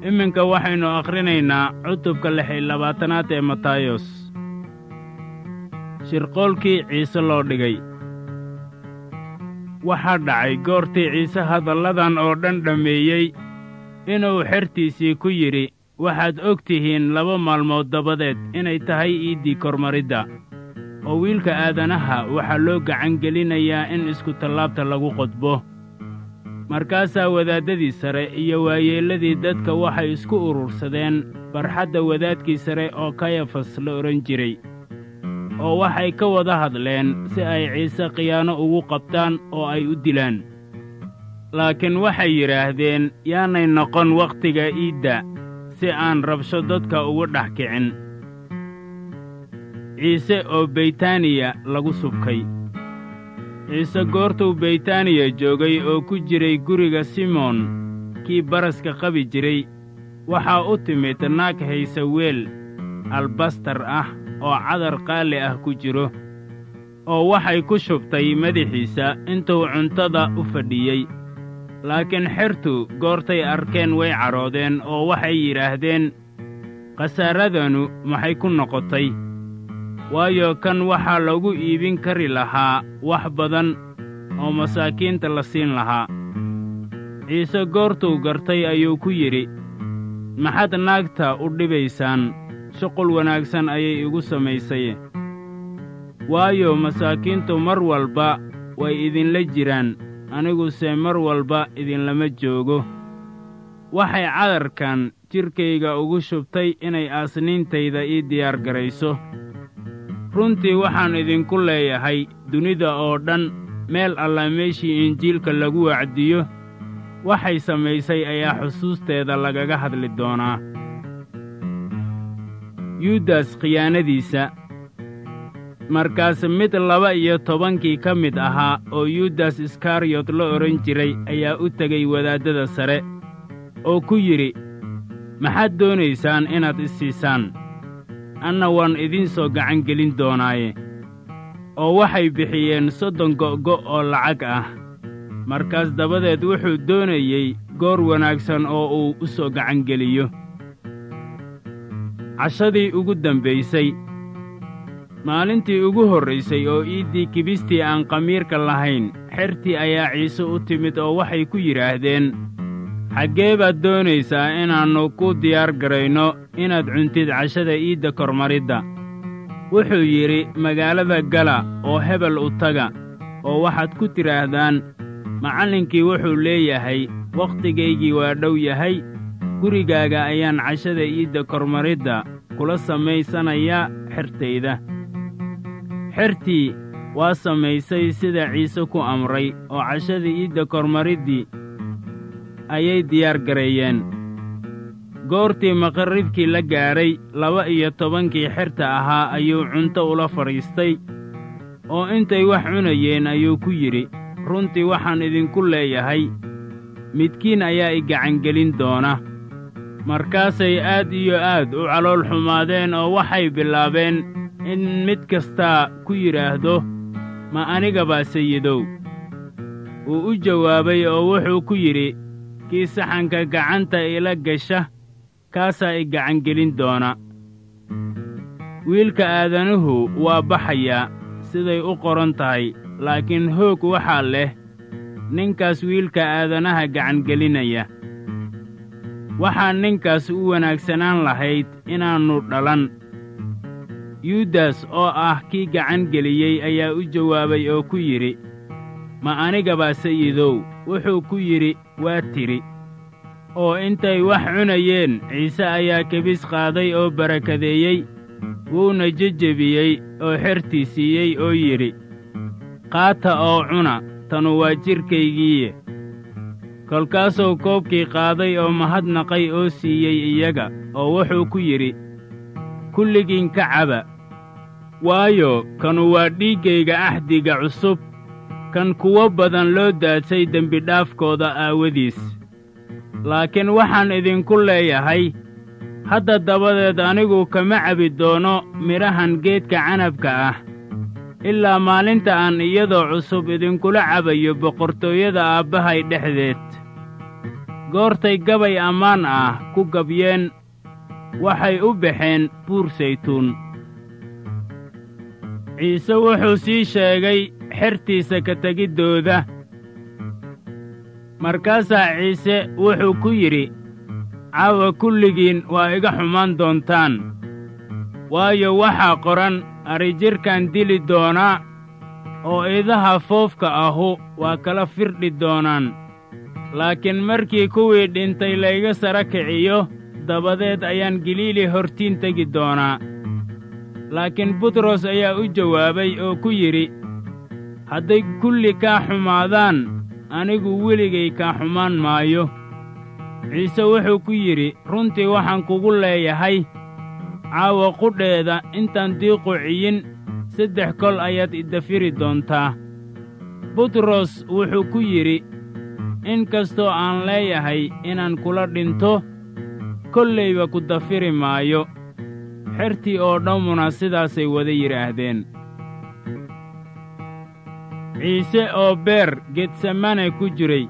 iminka waxaynu akhrinaynaa cutubka lix iyo labaatanaad ee matayos shirqoolkii ciise loo dhigay waxaa dhacay goortii ciise hadalladan oo dhan dhammeeyey inuu xertiisii ku yidhi waxaad og tihiin laba maalmood dabadeed inay tahay iiddii kormaridda oo wiilka aadanaha waxaa loo gacan gelinayaa in iskutallaabta lagu qodbo markaasaa wadaaddadii sare iyo waayeelladii dadka waxay isku urursadeen barxadda wadaadkii sare oo kayafas la odhan jiray oo waxay ka wada hadleen si ay ciise khiyaano ugu qabtaan oo ay u dilaan laakiin waxay yidhaahdeen yaanay noqon wakhtiga iidda si aan rabsho dadka ugu dhex kicin ciise oo beytaaniya lagu subkay ciise goortuu beytaaniya joogay oo ku jiray guriga simoon kii baraska qabi jiray waxaa u timid naag haysa weel albastar ah oo cadar qaali ah ku jiro oo waxay ku shubtay madaxiisa intuu cuntada u fadhiyey laakiin xertu goortay arkeen way cadhoodeen oo waxay yidhaahdeen khasaaradanu maxay ku noqotay waayo kan waxaa lagu iibin kari lahaa wax badan oo masaakiinta la siin lahaa ciise goortuu gartay ayuu ku yidhi maxaad naagta u dhibaysaan shuqul wanaagsan ayay igu samaysay waayo masaakiintu mar walba way idinla jiraan aniguse mar walba idinlama joogo waxay cadarkan jidhkayga ugu shubtay inay aasniintayda ii diyaar garayso runtii waxaan idinku leeyahay dunida oo dhan meel alla meeshii injiilka lagu wacdiyo waxay samaysay ayaa xusuusteeda lagaga hadli doonaa yuudas khiyaanadiisa markaas mid laba iyo tobankii ka mid ahaa oo yuudas iskariyot la odhan jiray ayaa u tegey wadaaddada sare oo ku yidhi maxaad doonaysaan inaad i siisaan anna waan idiin soo gacan gelin doonaaye oo waxay bixiyeen soddon go'go' oo lacag ah markaas dabadeed wuxuu doonayey goor wanaagsan oo uu u soo gacan geliyo cashadii ugu dambaysay maalintii ugu horraysay oo iiddii kibistii aan khamiirka lahayn xertii ayaa ciise u timid oo waxay ku yidhaahdeen xaggee baad doonaysaa inaannu ku diyaar garayno inaad cuntid cashada iidda kormaridda wuxuu yidhi magaalada gala oo hebel u taga oo waxaad ku tidhaahdaan macallinkii wuxuu leeyahay wakhtigaygii waa dhow yahay gurigaaga ayaan cashada iidda kormaridda kula samaysanayaa xertayda xertii waa samaysay sida ciise ku amray oo cashada iidda kormariddii ayay diyaar gareeyeen goortii maqarribkii la gaadhay laba iyo tobankii xerta ahaa ayuu cunto ula fadhiistay oo intay wax cunayeen ayuu ku yidhi runtii waxaan idinku leeyahay midkiin ayaa i gacangelin doona markaasay aad iyo aad u calool xumaadeen oo waxay bilaabeen in mid kastaa ku yidhaahdo ma aniga baa sayidow wuu u jawaabay oo wuxuu ku yidhi kii saxanka gacanta ila gasha kaasaa i gacangelin doona wiilka aadanuhu waa baxayaa siday u qoran tahay laakiin hoog waxaa leh ninkaas wiilka aadanaha gacangelinaya waxaa ninkaas u wanaagsanaan lahayd inaannu dhalan yuudas oo ah kii gacan geliyey ayaa u jawaabay oo ku yidhi ma aniga baa sayidow wuxuu ku yidhi waa tidhi oo intay wax cunayeen ciise ayaa kebis qaaday oo barakadeeyey wuuna jejebiyey oo xertii siiyey oo yidhi qaata oo cuna tanu waa jidhkaygiiye kolkaasuu koobkii qaaday oo mahadnaqay oo siiyey iyaga oo wuxuu ku yidhi kulligiin ka caba waayo kanu waa dhiiggayga axdiga cusub kan kuwo badan loo daadsay dembidhaafkooda aawadiis laakiin waxaan idinku leeyahay hadda dabadeed anigu kama cabi doono midhahan geedka canabka ah ilaa maalinta aan iyadoo cusub idinkula cabayo boqortooyada aabbahay dhexdeed goortay gabay ammaan ah ku gabyeen waxay u baxeen buur saytuun ciise wuxuu sii sheegay xertiisa ka tegiddooda markaasaa ciise wuxuu ku yidhi caawa kulligiin waa iga xumaan doontaan waayo waxaa qoran adrijirhkan dili doonaa oo idaha foofka ahu waa kala firdhi doonaan laakiin markii kuwii dhintay layga sara kiciyo dabadeed ayaan galiili hortiin tegi doonaa laakiin butros ayaa u jawaabay oo ku yidhi hadday kulli kaa xumaadaan anigu weligay kaa xumaan maayo ciise wuxuu ku yidhi runtii waxaan kugu leeyahay caawa qudheeda intaan diiqu ciyin saddex kol ayaad idafiri doontaa butros wuxuu ku yidhi in kastoo aan leeyahay inaan kula dhinto kollayba ku dafiri maayo xertii oo dhammuna sidaasay wada yidhaahdeen ciise oo beer getsemane ku jiray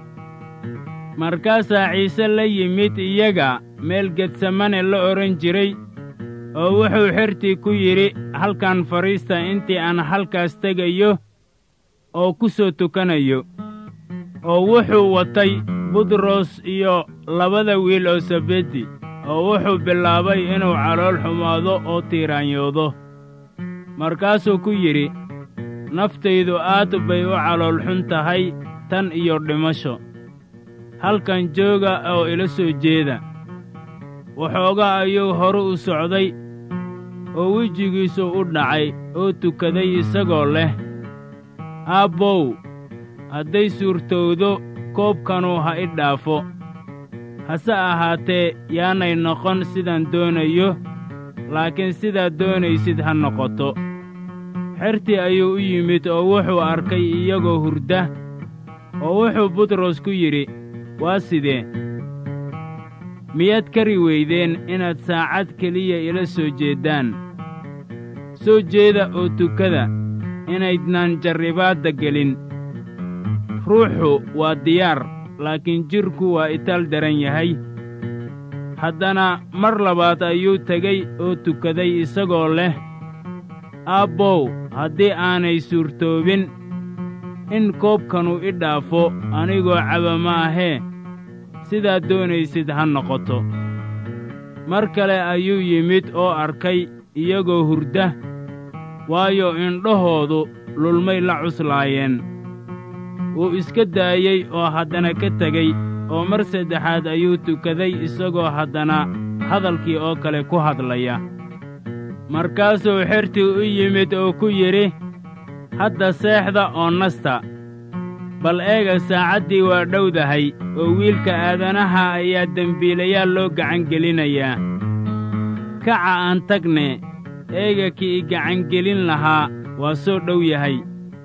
markaasaa ciise la yimid iyaga meel getsemane la odhan jiray oo wuxuu xertii ku yidhi halkan fadhiista intii aan halkaas tegayo oo ku soo tukanayo oo wuxuu watay butros iyo labada wiil oo sabedi oo wuxuu bilaabay inuu calool xumaado oo tiiraanyoodo markaasuu ku yidhi naftaydu aad bay u calool xun tahay tan iyo dhimasho halkan jooga oo ila soo jeeda waxoogaa ayuu horu u socday oo wejigiisu u dhacay oo tukaday isagoo leh aabbow hadday suurtowdo koobkanu ha i dhaafo hase ahaatee yaanay noqon sidaan doonayo laakiin sidaad doonaysid ha noqoto xertii ayuu u yimid oo wuxuu arkay iyagoo hurda oo wuxuu butros ku yidhi waa sidee miyaad kari weydeen inaad saacad keliya ila soo jeeddaan soo jeeda oo tukada inaydnaan jarribaadda gelin ruuxu waa diyaar laakiin jidhku waa itaal daran yahay haddana mar labaad ayuu tegey oo tukaday isagoo leh aabbow haddii aanay suurtoobin in koobkanu i dhaafo anigoo caba ma ahee sidaad doonaysid ha noqoto mar kale ayuu yimid oo arkay iyagoo hurda waayo indhahoodu lulmay la cuslaayeen wuu iska daayey oo haddana ka tegey oo mar saddexaad ayuu tukaday isagoo haddana hadalkii oo kale ku hadlaya markaasuu xertii u yimid oo ku yidhi hadda seexda oo nasta bal eega saacaddii waa dhowdahay oo wiilka aadanaha ayaa dembiilayaal loo gacangelinayaa kaca aan tagne eega kii i gacangelin lahaa waa soo dhow yahay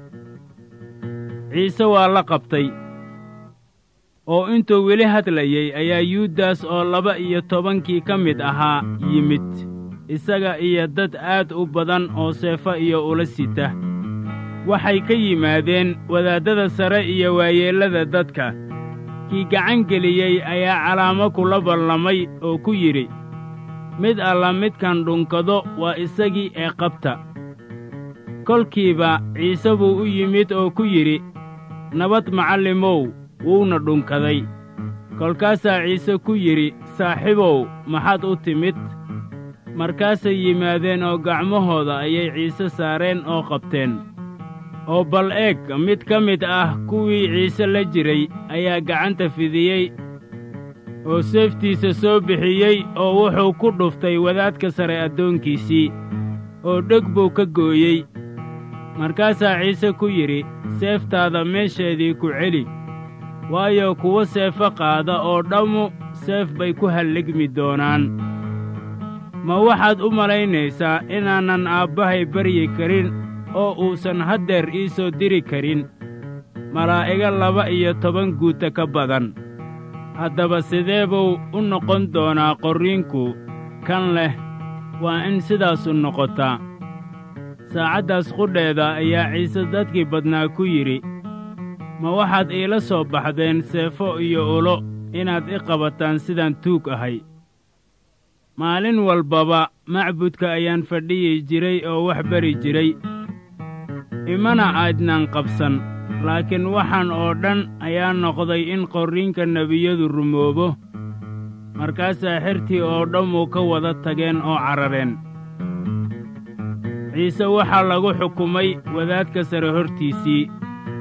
ciise waa la qabtay oo intuu weli hadlayey ayaa yuudas oo laba iyo tobankii ka mid ahaa yimid isaga iyo dad aad u badan oo seefo iyo ula sita waxay ka yimaadeen wadaaddada sare iyo waayeellada dadka kii gacan geliyey ayaa calaamo kula ballamay oo ku yidhi mid alla midkan dhunkado waa isagii ee qabta kolkiiba ciise buu u yimid oo ku yidhi nabad macallimow wuuna dhunkaday kolkaasaa ciise ku yidhi saaxiibow maxaad u timid markaasay yimaadeen oo gacmahooda ayay ciise saareen oo qabteen oo bal eeg mid ka mid ah kuwii ciise la jiray ayaa gacanta fidiyey oo seeftiisa soo bixiyey oo wuxuu ku dhuftay wadaadka sare addoonkiisii oo dheg buu ka gooyey markaasaa ciise ku yidhi seeftaada meesheedii ku celi waayo kuwa seefo qaada oo dhammu seef bay ku halligmi doonaan ma waxaad u malaynaysaa inaanan aabbahay baryi karin oo uusan haddeer ii soo diri karin malaa'iga laba iyo toban guuta ka badan haddaba sidee buu u noqon doonaa qorriinku kan leh waa in sidaasu noqotaa saacaddaas qudheeda ayaa ciise dadkii badnaa ku yidhi ma waxaad iila soo baxdeen seefo iyo ulo inaad i qabataan sidaan tuug ahay maalin walbaba macbudka ayaan fadhiyi jiray oo wax bari jiray imana aydnaan qabsan laakiin waxaan oo dhan ayaa noqday in qorriinka nebiyadu rumoobo markaasaa xertii oo dhammu ka wada tageen oo carareen ciise waxaa lagu xukumay wadaadka sare hortiisii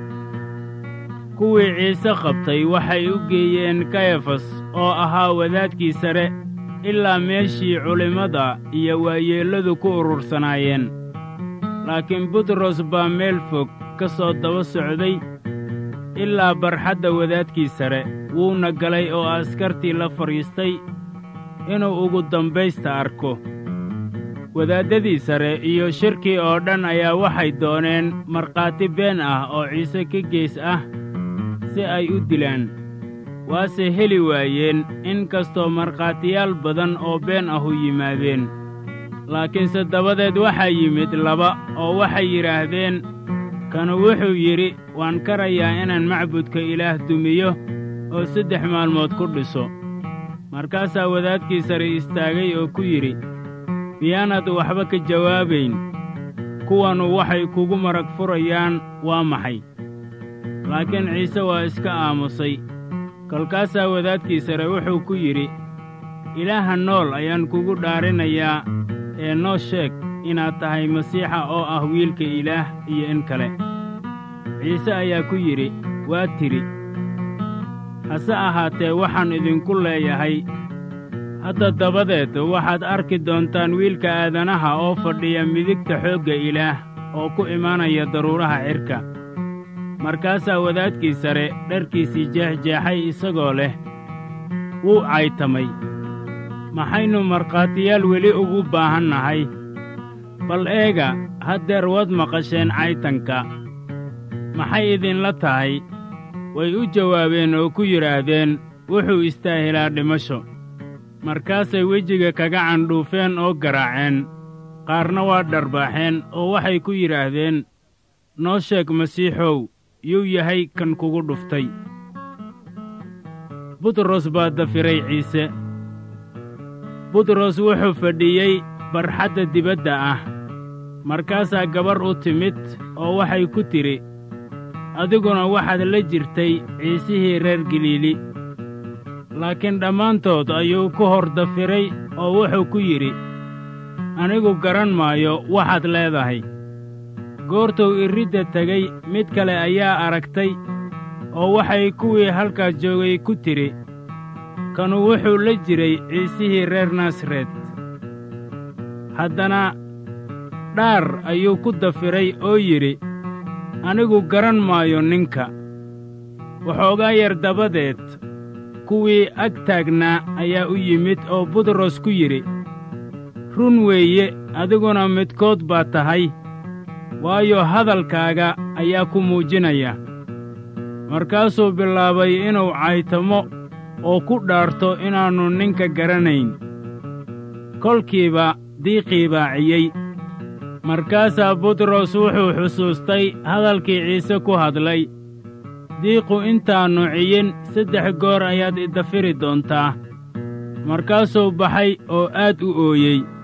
kuwii ciise qabtay waxay u geeyeen kayafas oo ahaa wadaadkii sare ilaa meeshii culimmada iyo waayeelladu ku urursanaayeen laakiin butros baa meel fog ka soo daba socday ilaa barxadda wadaadkii sare wuuna galay oo askartii la fadhiistay inuu ugu dambaysta arko wadaaddadii sare iyo shirkii oo dhan ayaa waxay dooneen markhaati been ah oo ciise ka gees ah si ay u dilaan waase heli waayeen in kastoo markhaatiyaal badan oo been ahu yimaadeen laakiinse dabadeed waxaa yimid laba oo waxay yidhaahdeen kanu wuxuu yidhi waan karayaa inaan macbudka ilaah dumiyo oo saddex maalmood ku dhiso markaasaa wadaadkii sare istaagay oo ku yidhi miyaanaad waxba ka jawaabayn kuwanu waxay kugu marag furayaan waa maxay laakiin ciise waa iska aamusay kolkaasaa wadaadkii sare wuxuu ku yidhi ilaaha nool ayaan kugu dhaarinayaa ee noo sheeg inaad tahay masiixa oo ah wiilka ilaah iyo in kale ciise ayaa ku yidhi waa tidhi hase ahaatee waxaan idinku leeyahay hadda dabadeed waxaad arki doontaan wiilka aadanaha oo fadhiya midigta xoogga ilaah oo ku imaanaya daruuraha cirka markaasaa wadaadkii sare dharkiisii jeexjeexay isagoo leh wuu caytamay maxaynu markhaatiyaal weli ugu baahan nahay bal eega haddeer waad maqasheen caytanka maxay idinla tahay way u jawaabeen oo ku yidhaahdeen wuxuu istaahilaa dhimasho markaasay wejiga kaga candhuufeen oo garaaceen qaarna waa dharbaaxeen oo waxay ku yidhaahdeen noo sheeg masiixow yuu yahay kan kugu dhuftay butros baa dafiray ciise butros wuxuu fadhiyey barxadda dibadda ah markaasaa gabar u timid oo waxay ku tidhi adiguna waxaad la jirtay ciisihii reer galiili laakiin dhammaantood ayuu ku hor dafiray oo wuxuu ku yidhi anigu garan maayo waxaad leedahay goortuu irridda tegey mid kale ayaa aragtay oo waxay kuwii halkaas joogay ku tidhi kanu wuxuu la jiray ciisihii reer nasaret haddana dhaar ayuu ku dafiray oo yidhi anigu garan maayo ninka waxoogaa yar dabadeed kuwii ag taagnaa ayaa u yimid oo butros ku yidhi run weeye adiguna midkood baa tahay waayo hadalkaaga ayaa ku muujinaya markaasuu bilaabay inuu caytamo oo ku dhaarto inaannu ninka garanayn kolkiiba diiqii baaciyey markaasaa butros wuxuu xusuustay hadalkii ciise ku hadlay diiqu intaannu ciyin saddex goor ayaad idafiri doontaa markaasuu baxay oo aad u ooyey